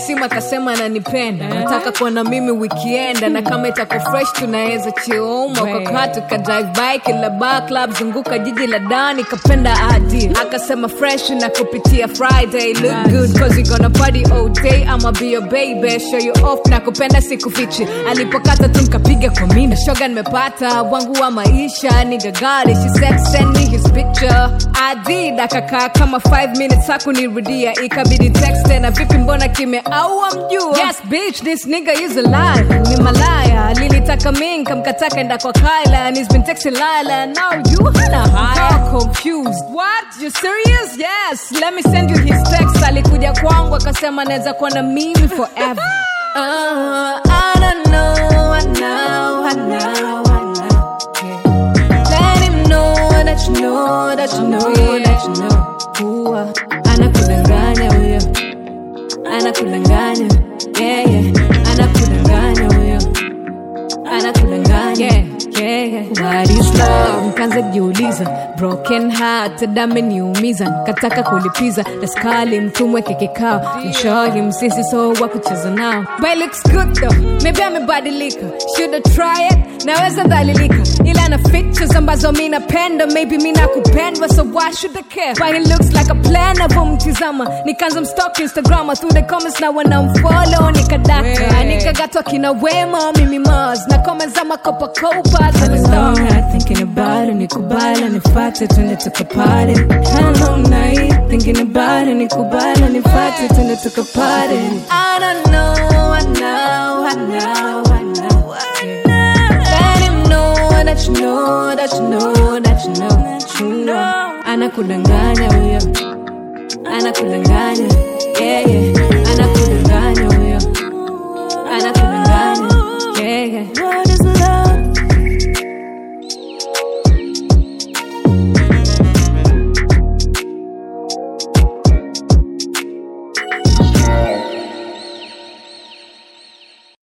simu akasema ananipenda nataka kuona mimi wikienda na kama itako fresh tunaweza chioma ukakaa tukadrive by kila bar club zunguka jiji la dani kapenda adi akasema fresh na kupitia friday look good cause we gonna party all day ama be your baby show you off na kupenda sikufichi alipokata tu nkapiga kwa mina shoga nimepata wangu wa maisha nigagari she said send me his picture I did akakaa kama 5 minutes hakunirudia ikabidi text na vipi mbona kime au amjua yes bitch this nigga is alive ni malaya lilitaka mi nkamkataka enda kwa Kyla and he's been texting Lila now you hana haya confused what you serious yes let me send you his text alikuja kwangu akasema naweza kuwa na mimi forever uh, I don't know I know I know I know yeah. Let him know that you know that you know that you know kuwa anakudanganya huyo anakudanganya yeah, yeah. anakudanganya huyo anakudanganya yeah, yeah, yeah. What is love? Nkaanza jiuliza broken heart ameniumiza nkataka kulipiza daskali mtumweke kikao mshori msisi so wa kucheza nao but it looks good though maybe amebadilika should try it naweza dhalilika ila na features ambazo mi napenda maybe mi nakupendwa so why should I care but it looks like a plan avomtizama nikaanza mstok instagram through the comments na wanamfollow nikadaka nikagatwa kina wema mimi mars na comments za makopakopa zimestar thinking about it nikubali nifate twende tukapare hello night thinking about it nikubali nifate twende tukapare I don't know I know I know I know Let him know that you know that you know that you know that you know anakudanganya huyo anakudanganya